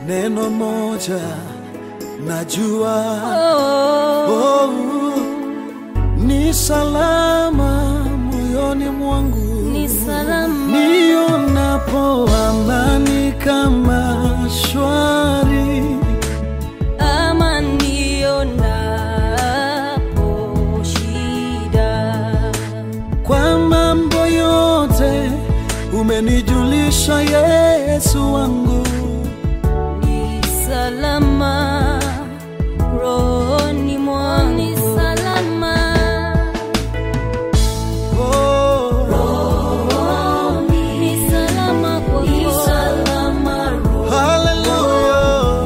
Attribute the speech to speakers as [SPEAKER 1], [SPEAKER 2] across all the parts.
[SPEAKER 1] neno moja najua
[SPEAKER 2] Oh,
[SPEAKER 1] oh, ni salama moyoni mwangu
[SPEAKER 2] ni salama
[SPEAKER 1] nionapo amani kama shwari
[SPEAKER 2] ama nionapo shida
[SPEAKER 1] kwa mambo yote umenijulisha Yesu wangu
[SPEAKER 2] ni salama rohoni mwangu ni salama
[SPEAKER 1] oh,
[SPEAKER 2] ni salama kwako
[SPEAKER 1] haleluya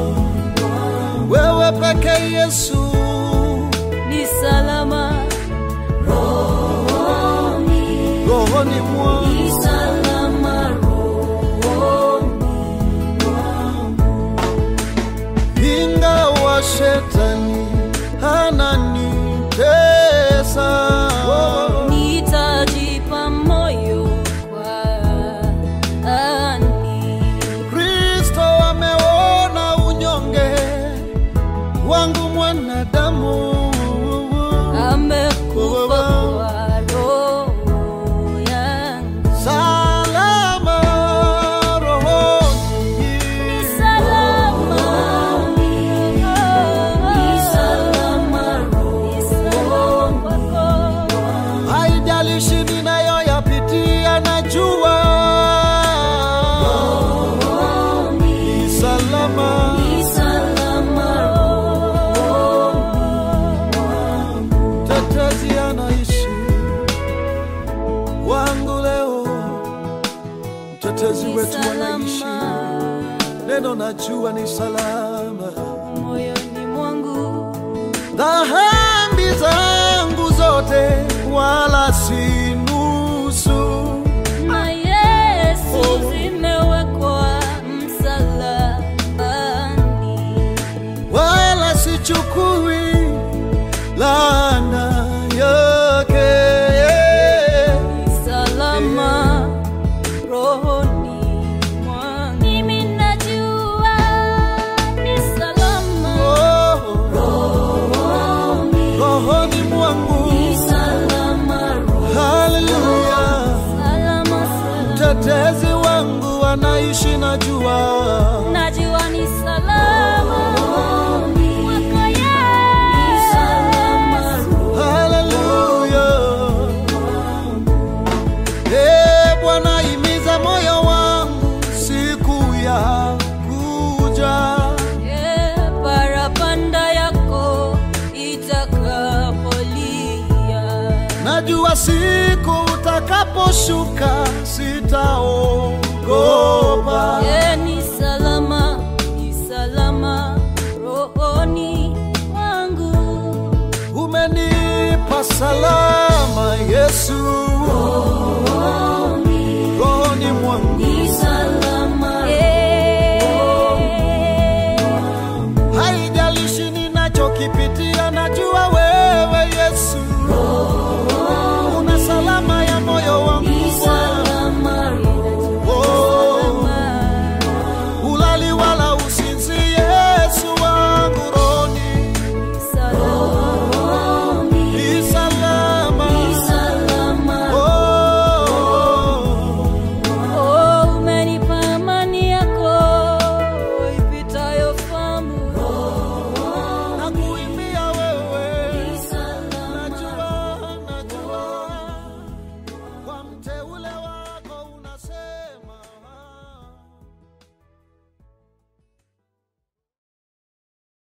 [SPEAKER 1] wewe peke Yesu
[SPEAKER 2] ni salama rohoni
[SPEAKER 1] rohoni mwangu
[SPEAKER 2] ni salama rohoni
[SPEAKER 1] ingawa shetani ananitesa
[SPEAKER 2] nitajipa moyo kwa ani
[SPEAKER 1] Kristo ameona unyonge wangu mwanadamu
[SPEAKER 2] amekufa kwa roho yangu
[SPEAKER 1] salama rohoni
[SPEAKER 2] salama ni salama roho kwako
[SPEAKER 1] haijalishi ninayoyapitia najua ni salama
[SPEAKER 2] ni salama
[SPEAKER 1] tetezi anaishi wangu leo mtetezi
[SPEAKER 2] ni
[SPEAKER 1] wetu anaishi
[SPEAKER 2] salama
[SPEAKER 1] neno najua ni salama
[SPEAKER 2] moyoni mwangu
[SPEAKER 1] dhambi zangu zote wala si nusu
[SPEAKER 2] na Yesu zimewekwa msalabani
[SPEAKER 1] wala sichukui laana yake
[SPEAKER 2] ni salama rohoni mwangu. Mimi najua ni salama
[SPEAKER 1] Oh,
[SPEAKER 2] rohoni,
[SPEAKER 1] rohoni mwangu
[SPEAKER 2] ni salama rohoni,
[SPEAKER 1] haleluya
[SPEAKER 2] salama salama.
[SPEAKER 1] mtetezi wangu anaishi najua
[SPEAKER 2] Najua ni salama mwaka Yesu.
[SPEAKER 1] haleluya Eh, bwana imiza moyo wangu siku ya kuja
[SPEAKER 2] Eh, parapanda yako itakapolia
[SPEAKER 1] najua siku utakaposhuka sitaogopa
[SPEAKER 2] Eh, ni salama ni salama rohoni mwangu
[SPEAKER 1] umenipa salama yesu rohoni mwangu
[SPEAKER 2] ni salama eh,
[SPEAKER 1] haijalishi ninachokipitia